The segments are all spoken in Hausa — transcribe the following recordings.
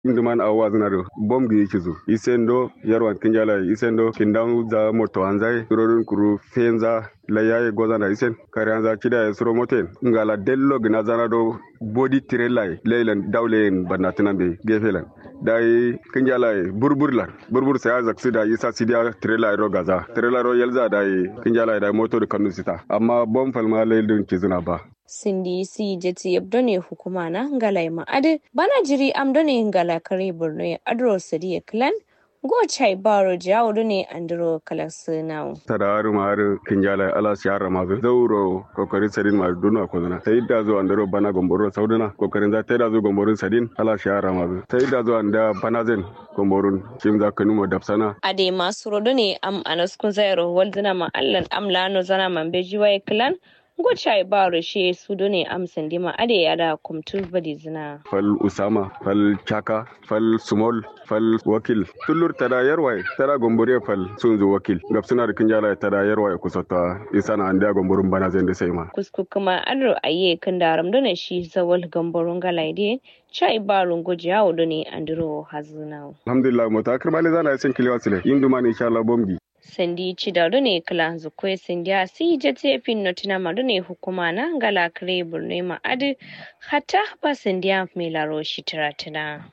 Induman awa zinaro bom gi kizu isendo yarwan kinjala isendo kindan za moto anzai rorin kuru fenza la yaye gozana isen kare anza kida ya suro moten ngala dello gina zana do body trailer leilan dawlen banatinan be gefelan dai kinjala burburlan burbur sai azak sida isa sidia trailer ro gaza trailer ro yelza dai kinjala dai moto da kanu sita amma bom falma leilin kizuna ba sindi si jeti yabdone hukuma na ngalai ma'adi bana jiri amdone ngala kare borno ya adro sadi clan go chai baro jawo ne andro kalasinawo tadaru maru kinjala ala siyara mazu zauro kokarin sadin ma duna ko zana sai da zo andro bana gomboro sauduna kokarin za ta da zo gomborun sadin ala siyara mazu sai da zo anda bana zen gomborun kim za ka numo dapsana ade masu rodo ne am anaskun zairo walduna ma allan amlano zana mambe jiwaye clan gochai ba rashe su done amsan dima ade ya da kumtu badi zina fal usama fal chaka fal small fal wakil tullur tada yarwai tada gombore fal sunzu wakil gab suna da kinjala tada yarwai kusata isana anda gomborun bana zai da sai ma kusku kuma adro aye kan daram done shi zawal gomborun galaide chai ba rungo jawo done andro hazuna alhamdulillah mutakar mali zana yasin kiliwa sile induma ne insha Allah bomgi sandi cidado ne kala zukwe sindiya si jete fin notina madu ne hukuma na ngala kare burne ma adi hata ba sindiya mai laro shi tiratina.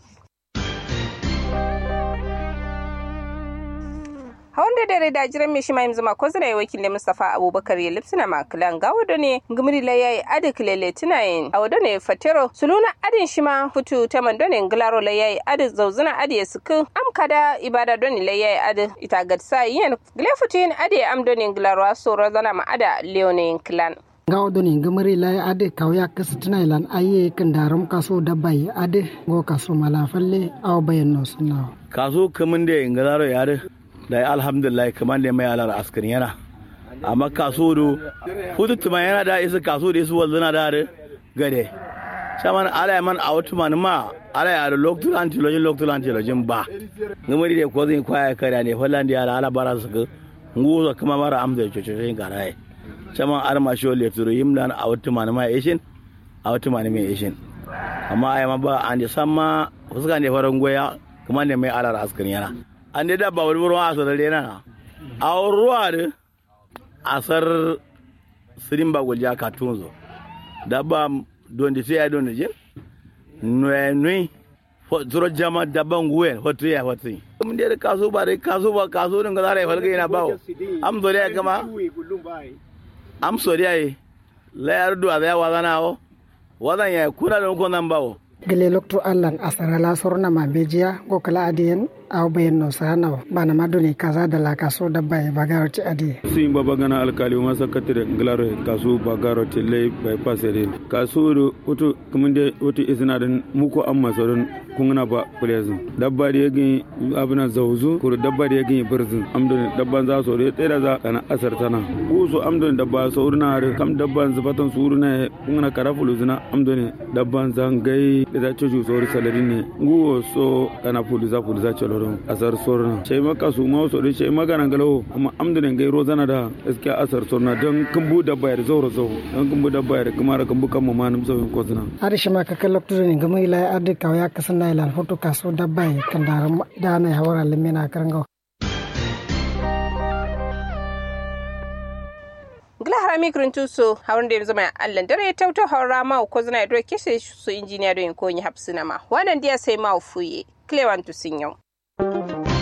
hawan da dare da jiran mai shima yanzu mako zira ya wakilin Mustapha Abubakar ya lipsina makilan ga wado ne gumri la yayi adi kilele tinayin a wado ne fatero suluna adin shima futu ta mando ne ngilaro la yayi adi zauzuna adi ya suku am kada ibada doni la yayi adi ita gatsa yin gile futu yin adi am doni ngilaro asoro zana ma ada leonin kilan gawo doni gumri la ade kawya kasu tunailan aye kan daram kaso dabai ade go kaso malafalle aw bayan no sunna kaso kamun da ngilaro yare da ya alhamdulillah kamar da mai alar askari yana amma kaso do hutu tuma yana da isa kaso da isu wanzana da da gade saman ala man a wata man ma ala ya da lokacin antilojin lokacin antilojin ba ngamari da ko zai kwaya kare ne fallan da ala bara su ga nguzo kuma mara amda cococin garaye saman arma shi wale turu yimlan a wata man ma ishin a wata man mai ishin amma ai ma ba an da samma fuska ne faran goya kuma ne mai alar askari yana an da dabba wani ruwa a sarare na a ruwa da asar sirin ba gulja ka tunzo dabba don da sai ya don da jin nui nui zuro jama dabban guwe hotu ya hotu mun da kaso ba da kaso ba kaso din ga zare falga yana bawo am zo da kama am so da yi la yardu a ya wazana wo wazan ya kuna da ko nan bawo gele lokto allan asara la sorna ma bejiya go kala adiyen aw bayen no sana bana madoni kaza da la kaso da bay bagaro ti adi sin baba gana alkali ma sakatire glaro kaso bagaro ti lay bay pasere kaso do oto kuminde oto isna den muko amma soron kungna ba kulezin dabba da yagin abuna zawzu ko dabba da yagin birzin amdon dabban za so de tera za kana asar tana ko so amdon dabba sauruna har kam dabban zubatan suruna kungna karafulu zina amdon dabban zangai da za coju sori salari ne nguwo so kana puliza puliza coloron asar sorna sai maka su ma so sai magana galawo amma amdane gai rozana da gaskiya asar sorna don kumbu da bayar zauro zo don kumbu da bayar kuma da kumbu kan mamanum sauyin kozina ari shima ka kallo tudu ne gama ila ardi kawya kasan na ilan hoto kaso da bay kan da da na hawara limena karango gila harami kirintu so hawan da yanzu mai allan dare ta wuta haura ma ko zina do kise su injiniya do ko yi hapsina ma wannan dia sai ma fuye klewan tu sin yau